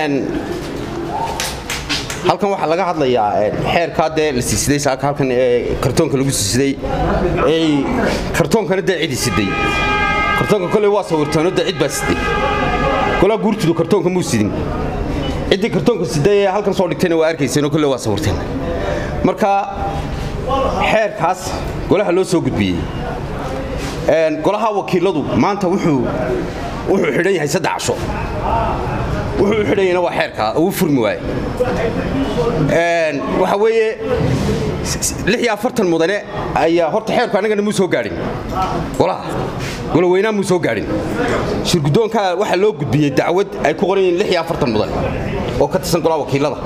halkan waxaa laga hadlayaa xeerkaa dee la siisiday saaka halkan ee kartoonka lagu siisiday ee kartoonkana dee cidi siday kartoonka koley waa sawirtaano dee cid baa siday golaa guurtudu kartoonka muu sidin ciddii kartoonka siday ee halkan soo dhigtayna waa arkayseenoo kolley waa sawirteen marka xeerkaas golaha loo soo gudbiyey golaha wakiiladu maanta wuxuu wuxuu xidhan yahay saddex casho wuxuu u xidhanyana waa xeerkaa uu furmi waaye waxa weeye lix iyo afartan mudane ayaa horta xeerku annagana muu soo gaadhin golaha golaweynaa muu soo gaadhin shirguddoonkaa waxaa loo gudbiyey dacwad ay ku qoran yihiin lix iyo afartan mudane oo ka tirsan golaha wakiilada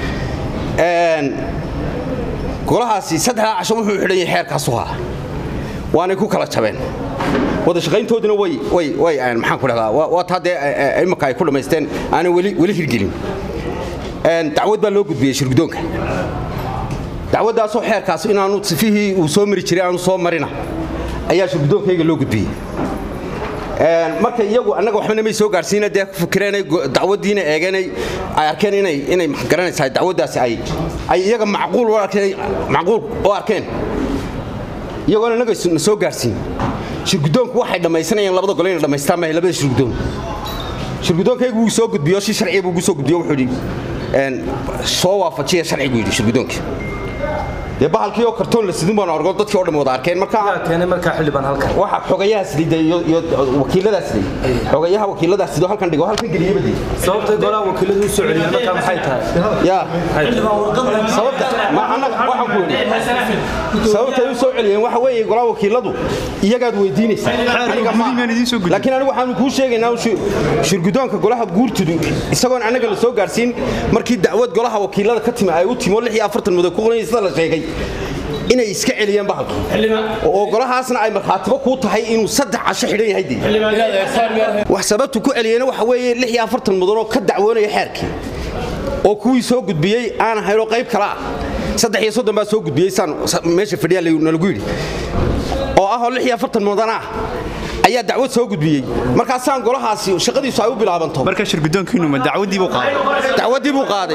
golahaasi saddexdaa casho wuxuu xidhan yahay xeerkaasu haa waanay ku kala jabeen wada shaqayntooduna way maxaan ku dhahdaa waa taa dee imaka ay ku dhammaysteen aanay weli hirgelin dacwad baa loo gudbiyey shirguddoonka dacwaddaasoo xeerkaas inaanu sifihii uu soo mari jiray aanu soo marina ayaa shirguddoonkayga loo gudbiyey marka iyagu annaga waxbana may soo gaarsiina dee fikireenay dacwaddiina eegeenay ay arkeen inay inay garanaysaa dacwaddaasi ay ay iyaga macquul u arkeen macquul u arkeen iyagoona annaga na soo gaarsiin shirguddoonku waxay dhammaysanayaan labada gole inay dhammaystaan maahay labada shirguddoon shirguddoonkaygu wuu soo gudbiyo si sharciya buu ugu soo gudbiyo wuxuu yidhi soo waafajiya sharci buu yidhi shirguddoonkii dee bahalkii oo kartoon la sidin baan argo dadkii oo dhan wada arkeen marka keenay markaa xildhibaan halkan waxa xogayaha siday iyo iyo wakiilada siday xogayaha wakiilada sido halkan dhigo halkan geliyay badii sababta golaha wakiiladu u soo celiyeen markaa maxay tahay ya sababta ma anaga waxaan ku yidhi sababta ay u soo celiyeen waxa weeye golaha wakiiladu iyagaad weydiinaysaa aniga ma laakiin anigu waxaanu kuu sheegaynaa shirguddoonka golaha guurtudu isagoon annaga la soo gaarsiin markii dacwad golaha wakiilada ka timi ay u timo lix iyo afartan mudo ku qoran sida la sheegay inay iska celiyeen bahalkii oo golahaasna ay markhaatibo kuu tahay inuu saddex casho xidhan yahay dee wax sababtu ku celiyeyna waxa weeye lix iyo afartan mudanoo ka dacwoonaya xeerkii oo kuwii soo gudbiyey aan ahaynoo qayb kale ah saddex iyo soddon baa soo gudbiyey saan meesha fadhiya nalagu yidhi oo ahoo lix iyo afartan mudan ah ayaa dacwad soo gudbiyey markaasaan golahaasi shaqadiisu ay u bilaabanto marka shirguddoonkiinu ma dacwaddii buu qaaday dacwaddii buu qaaday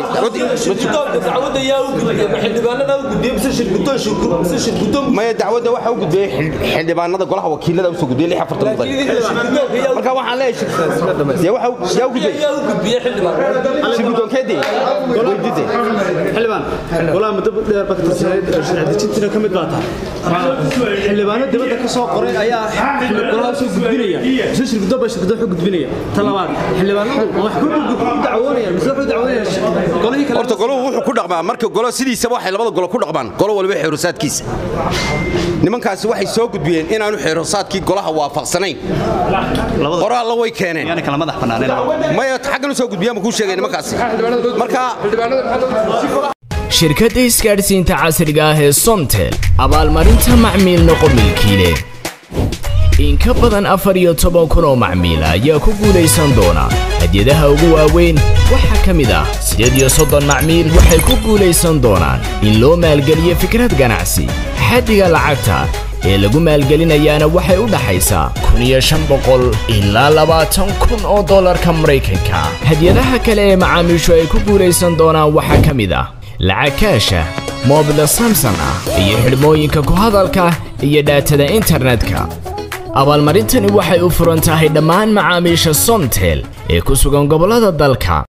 maya dacwadda waxa u gudbiyey xildhibaanada golaha wakiilada usoo gudbiyey lix afartan mudan marka waxaan leeyahay yaa u gudbiyey shirguddoonkeedii weydide xildhibaan golaha muddo dheer baa ka tirsaneyd sharci dejintiina ka mid baa tahay xildhibaano dibadda ka soo qoray ayaa golaha soo gudbinaya mise shirguddoon baa shirguddoon xog gudbinaya ta labaad xildhibaanadu ma wax ku dacwoonayaan mise waxu dacwoonayaan golihii kale horta goluhu wuxuu ku dhaqmaa marka golo sidiisaba waxay labada golo ku dhaqmaan golo waliba xeerosaadkiisa nimankaasi waxay soo gudbiyeen inaanu xeerosaadkii golaha waafaqsanayn qoraalla way keeneen yani kala madax bannaaneen maya xaggan u soo gudbiyaan buu kuu sheegay nimankaasi marka shirkadda isgaadhsiinta casriga ah ee somtel abaalmarinta macmiil noqo milkiile in ka badan afar iyo toban kun oo macmiila ayaa ku guulaysan doona hadyadaha ugu waaweyn waxaa ka mid ah siddeed iyo soddon macmiil waxay ku guulaysan doonaan in loo maalgeliyo fikrad ganacsi xaddiga lacagta ee lagu maalgelinayaana waxay u dhaxaysaa kun iyo shan boqol ilaa labaatan kun oo dollarka maraykanka hadyadaha kale ee macaamiishu ay ku guulaysan doonaan waxaa ka mid ah lacag kaasha moobila samson ah iyo xidhmooyinka ku hadalka iyo dhaatada internetka abaalmarintani waxay u furan tahay dhammaan macaamiisha somtel ee ku sugan gobollada dalka